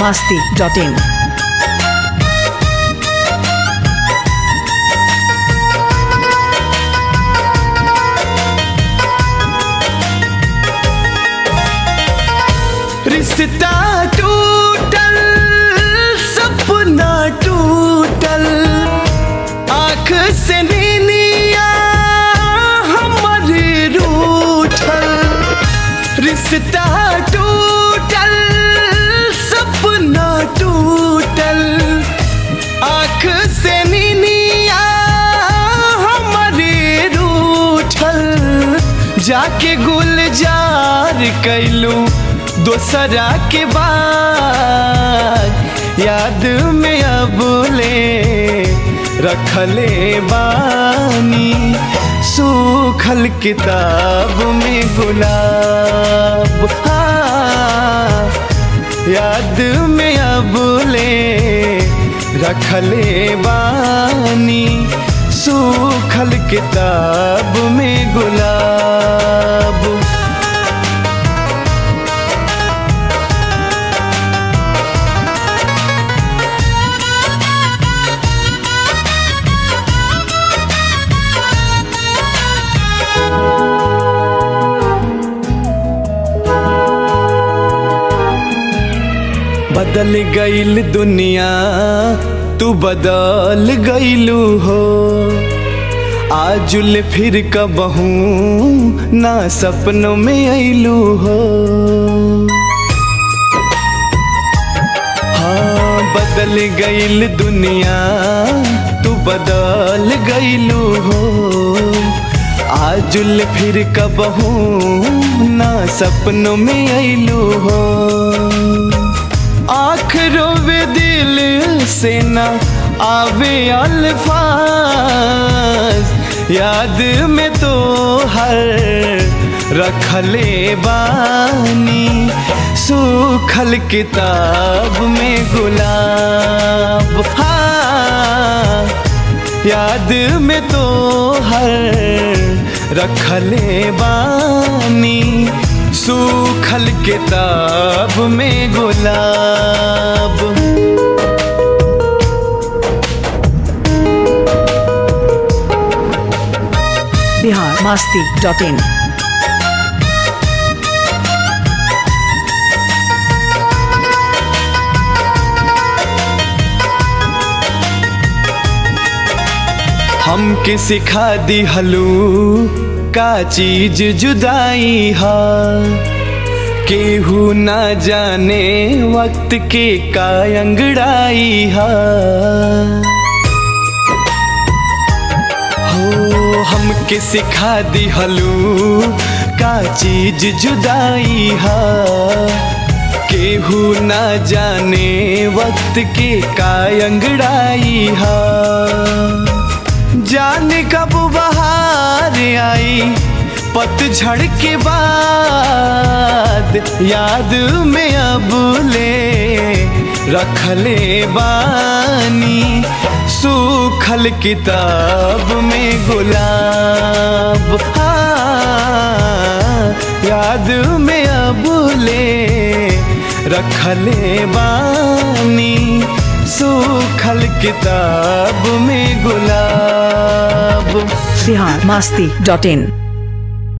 masti.in. रिश्ता टूटल सपना टूटल आँख से नीनिया हमर रूठल रिश्ता टूटल सपना टूटल आँख से नीनिया हमर रूठल जाके गुलजार कैलू दोसरा के बाद याद में अब ले रखले बानी सूखल किताब में गुलाब हाँ, याद में अब ले रखले बानी सूखल किताब में गुलाब बदल गईल दुनिया तू बदल गईलू हो आजुल फिर कबहू ना सपनों में अइलू हो हाँ बदल गईल दुनिया तू बदल गईलू हो आजुल फिर कबहू ना सपनों में अइलू हो आँख रोवे दिल से ना आवे अल्फाज याद में तो हर रखले बानी सूखल किताब में गुलाब हाँ याद में तो हर रखले बानी सूखल किताब में गुलाब Bihar masti.in. हमके सिखा दी हलू का चीज जुदाई हा केहू ना जाने वक्त के का अंगड़ाई हा हो हमके सिखा दी हलू का चीज जुदाई हा केहू ना जाने वक्त के का अंगड़ाई हा जाने कब बहार आई पतझड़ के बाद याद में अब ले रखले बानी सूखल किताब में गुलाब हाँ, याद में अब ले रखले बानी सूखल किताब में गुलाब Bihar masti.in.